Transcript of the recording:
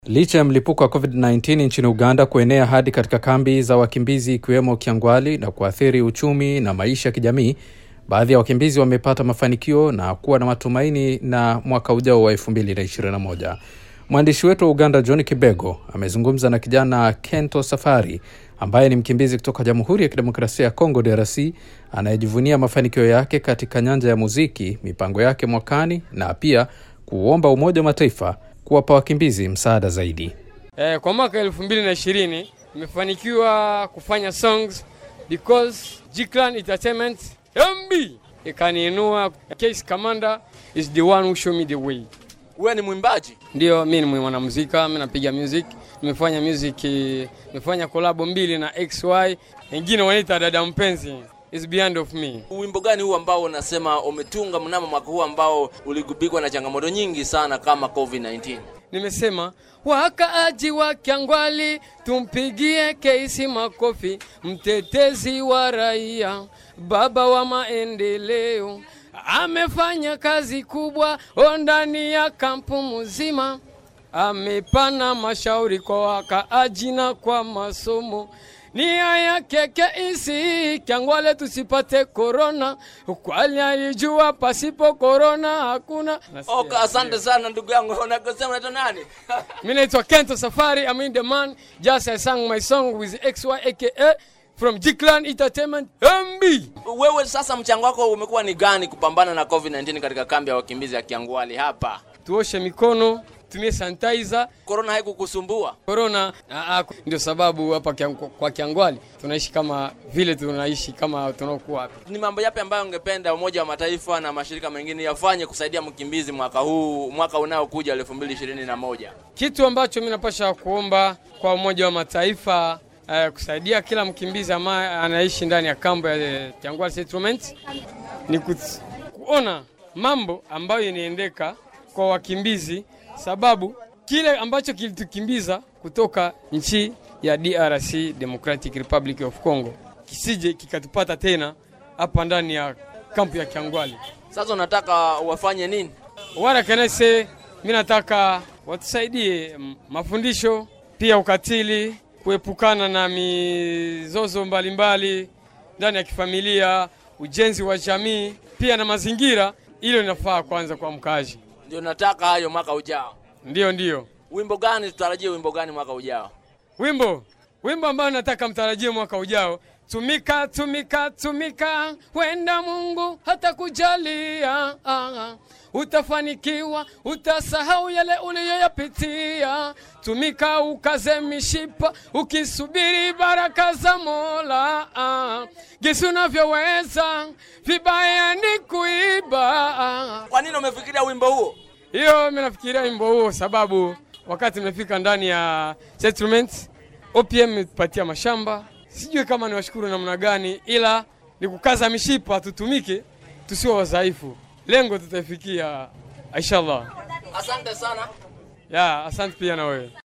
Licha ya mlipuko wa COVID-19 nchini Uganda kuenea hadi katika kambi za wakimbizi ikiwemo Kyangwali na kuathiri uchumi na maisha ya kijamii, baadhi ya wakimbizi wamepata mafanikio na kuwa na matumaini na mwaka ujao wa 2021. Mwandishi wetu wa Uganda John Kibego amezungumza na kijana Kento Safari ambaye ni mkimbizi kutoka Jamhuri ya Kidemokrasia ya Kongo DRC anayejivunia mafanikio yake katika nyanja ya muziki, mipango yake mwakani na pia kuomba Umoja wa Mataifa kuwapa wakimbizi msaada zaidi. Eh, kwa mwaka elfu mbili na ishirini nimefanikiwa kufanya songs because Jiklan Entertainment MB ikaniinua. Case Commander is the one who show me the way. Wewe ni mwimbaji? Ndio, mi ni mwanamuzika, mi napiga music. Nimefanya music, nimefanya kolabo mbili na XY, wengine wanaita dada mpenzi is beyond of me. Wimbo gani huu ambao unasema umetunga mnamo mwaka huu ambao uligubikwa na changamoto nyingi sana kama COVID-19? Nimesema wakaaji wa Kyangwali tumpigie Keisi makofi, mtetezi wa raia, baba wa maendeleo, amefanya kazi kubwa ndani ya kampu mzima, amepana mashauri kwa wakaaji na kwa masomo nia yake Keisi Kyangwale tusipate korona, kwani alijua pasipo korona hakuna. Okay, asante sana ndugu yangu. Unakosema unaitwa nani? Mimi naitwa Kento Safari, I'm in the man. Just I sang my song with XY aka from Jiklan Entertainment MB. Wewe sasa mchango wako umekuwa ni gani kupambana na COVID-19 katika kambi ya wakimbizi ya Kyangwali hapa? Tuoshe mikono, tumie sanitizer. Corona haikukusumbua? Corona ndio sababu hapa kiang, kwa Kyangwali tunaishi kama vile tunaishi kama tunaokuwa hapa. Ni mambo yapi ambayo ungependa Umoja wa Mataifa na mashirika mengine yafanye kusaidia mkimbizi mwaka huu, mwaka unaokuja 2021? Kitu ambacho mimi napasha kuomba kwa Umoja wa Mataifa uh, kusaidia kila mkimbizi ambaye anaishi ndani ya kambo ya Kyangwali settlement ni kuona mambo ambayo inaendeka kwa wakimbizi, sababu kile ambacho kilitukimbiza kutoka nchi ya DRC Democratic Republic of Congo kisije kikatupata tena hapa ndani ya kampu ya Kyangwali. Sasa unataka wafanye nini? Wala kanese, mimi nataka watusaidie mafundisho, pia ukatili, kuepukana na mizozo mbalimbali ndani ya kifamilia, ujenzi wa jamii, pia na mazingira. Hilo linafaa kwanza kwa mkazi. Ndio nataka hayo mwaka ujao. Ndio, ndio. Wimbo gani tutarajie? Wimbo gani mwaka ujao? Wimbo wimbo ambao nataka mtarajie mwaka ujao, tumika tumika tumika, wenda Mungu hata kujalia, ah, utafanikiwa, utasahau yale uliyoyapitia. Tumika ukaze mishipa, ukisubiri baraka za Mola, ah, gisi unavyoweza, vibaya ni kuiba. Ah. Kwa nini umefikiria wimbo huo? Hiyo mimi nafikiria wimbo huo sababu wakati nimefika ndani ya settlement OPM imetupatia mashamba, sijui kama ni washukuru namna gani, ila ni kukaza mishipa, tutumike, tusiwe wadhaifu. Lengo tutaifikia inshallah. Asante sana. Ya, asante pia na wewe.